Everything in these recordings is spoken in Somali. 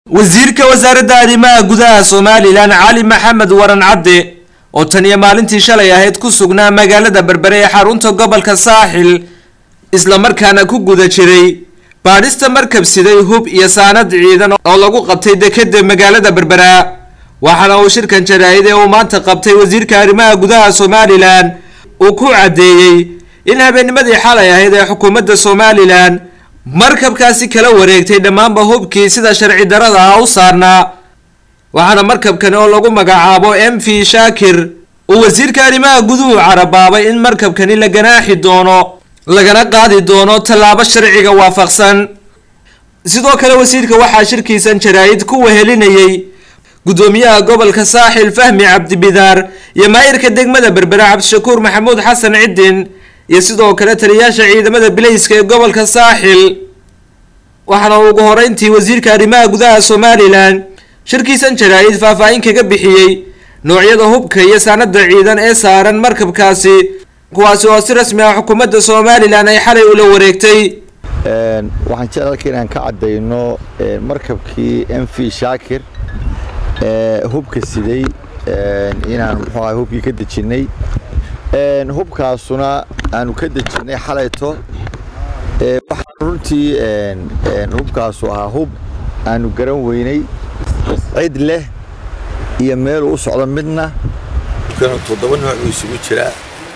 wasiirka wasaaradda arrimaha gudaha somalilan cali maxamed waran cadde oo tan iyo maalintii shalay ahayd ku sugnaa magaalada berbere ee xarunta gobolka saaxil islamarkaana ku guda jiray baadhista markab siday hub iyo saanad ciidan oo lagu qabtay dekeda magaalada berbera waxaana uu shirkan jaraa'id ee uu maanta qabtay wasiirka arrimaha gudaha somalilan uu ku caddeeyey in habeennimadii xalay ahayd ee xukuumadda somalilan markabkaasi kala wareegtay dhammaanba hubkii sida sharci darada ah u saarnaa waxaana markabkani oo lagu magacaabo m v shaakir uu wasiirka arrimaha guduhu carabaabay in markabkani la ganaaxi doono lagana qaadi doono tallaabo sharciga waafaqsan sidoo kale wasiirka waxaa shirkiisan jaraa'id ku wehelinayay gudoomiyaha gobolka saaxil fahmi cabdibidaar iyo maayirka degmada berbere cabdishakuur maxamuud xasan cidin iyo sidoo kale taliyaasha ciidamada bilayska ee gobolka saaxil waxaana ugu horeyntii wasiirka arrimaha gudaha somalilan shirkiisan jaraa'id faahfaahin kaga bixiyey noocyada hubka iyo saanada ciidan ee saaran markabkaasi kuwaasi oo si rasmi ah xukuumadda somalilan ay xalay ula wareegtay waxaan jecel halka inaan ka caddayno markabkii m v shaakir hubka siday inaan muxuu ahay hubkii ka dejinnay hubkaasuna aanu ka dejinnay xalayto waxaa runtii hubkaasu ahaa hub aanu garan weynay cid leh iyo meeluu u socdo midna toddoba nooc uu isugu jiraa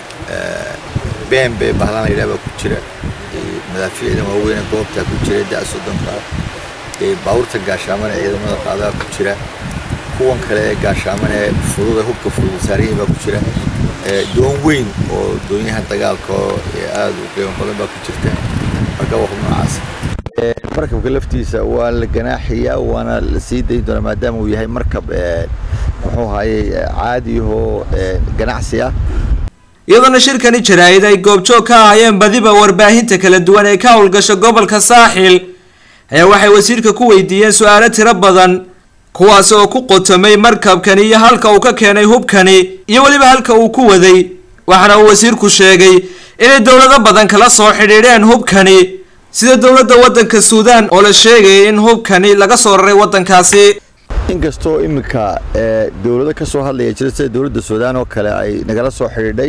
bembe bahlan la yidhaha baa ku jira madaafiicda waaweyne goobtaa ku jira da soddonka baabuurta gaashaamana ciidamada qaadaa ku jira kuwan kale ee gaashaamana ee fududa hubka fudud saarihii baa ku jira doon weyn oo doonyaha dagaalka oo aada u qiimo badan baa ku jirta marka waa hub noocaas markabka laftiisa waa la ganaaxiyaa waana la sii dayn doonaa maadaama uu yahay markab muxuu ahayey caadiyahoo ganacsi ah iyadoona shirkani jaraa'id ay goobjoog ka ahaayeen badiba warbaahinta kala duwan ee ka howlgasha gobolka saaxil ayaa waxay wasiirka ku weydiiyeen su-aalo tiro badan kuwaasi oo ku qotomay markabkani iyo halka uu ka keenay hubkani iyo weliba halka uu ku waday waxaana uu wasiirku sheegay inay dowlado badan kala soo xidhiidheen hubkani sida dowladda waddanka suudaan oo la sheegayay in hubkani laga soo raray waddankaasi inkastoo iminka dowlado ka soo hadlaya jira sida dowladda suudaan oo kale ay nagala soo xidhiidhay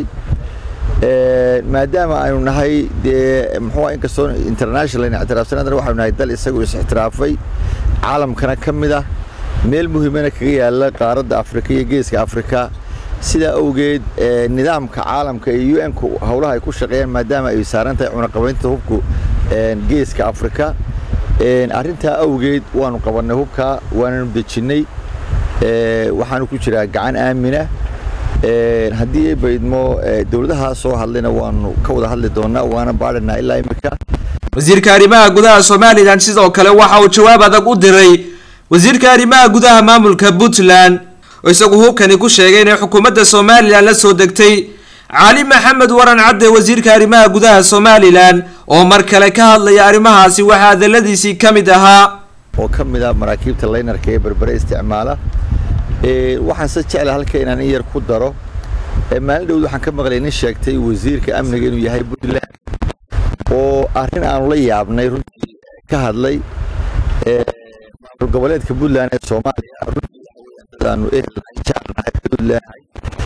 maadaama aynu nahay dee muxuu inkastoo international ictiraafsanadana waxaynu nahay dal isagu is-ixtiraafay caalamkana ka mid ah meel muhiimana kaga yaala qaaradda afrika iyo geeska afrika sidaa awgeed nidaamka caalamka iyo u n-ku howlaha ay ku shaqeeyaan maadaama ay saaran tahay cunaqabaynta hubku geeska afrika arrintaa awgeed waanu qabannay hubkaa waananu dejinnay waxaanu ku jiraa gacan aamina haddii ay baydmo dowladaha soo hadlayna waanu ka wada hadli doonaa waana baadhanaa ilaa imika wasiirka arrimaha gudaha somalilan sidoo kale waxa uu jawaab adag u diray wasiirka arrimaha gudaha maamulka puntland oo isagu hubkani ku sheegay inay xukuumadda somalilan la soo degtay cali maxamed waran cadde wasiirka arrimaha gudaha somalilan oo mar kale ka hadlaya arrimahaasi waxaa hadaladiisii ka mid ahaa oo ka mid ah maraakiibta laynarka ee berbere isticmaala waxaan se jecla halka inaan in yar ku daro maalin dhowd waxaan ka maqlay nin sheegtay wasiirka amniga inuu yahay puntland oo arrin aanu la yaabnay runtii ka hadlay maamul goboleedka puntland ee soomaaliya runtii aanu ehelnahay jaarnahay puntland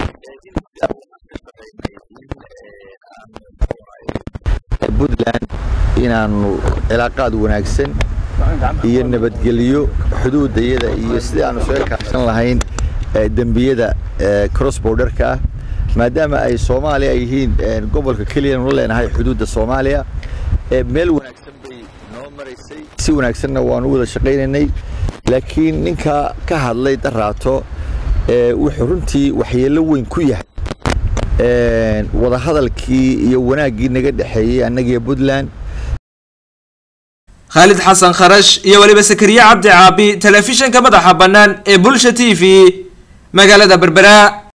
puntland inaanu cilaaqaad wanaagsan iyo nabadgelyo xuduudayada iyo sidii aanu isaga kaashan lahayn dembiyada cross borderka ah maadaama ay soomaaliya ay yihiin gobolka keliyanu la leenahay xuduudda soomaaliya meel wanaagsan bay noo maraysay si wanaagsanna waanu wada shaqaynaynay laakiin ninka ka hadlay daraato wuxuu runtii waxyeello weyn ku yahay wadahadalkii iyo wanaaggii naga dhexeeyey annagiyo puntland khaalid xasan kharash iyo weliba sakariye cabdi caabi telefishinka madaxa bannaan ee bulsha t v magaalada berbera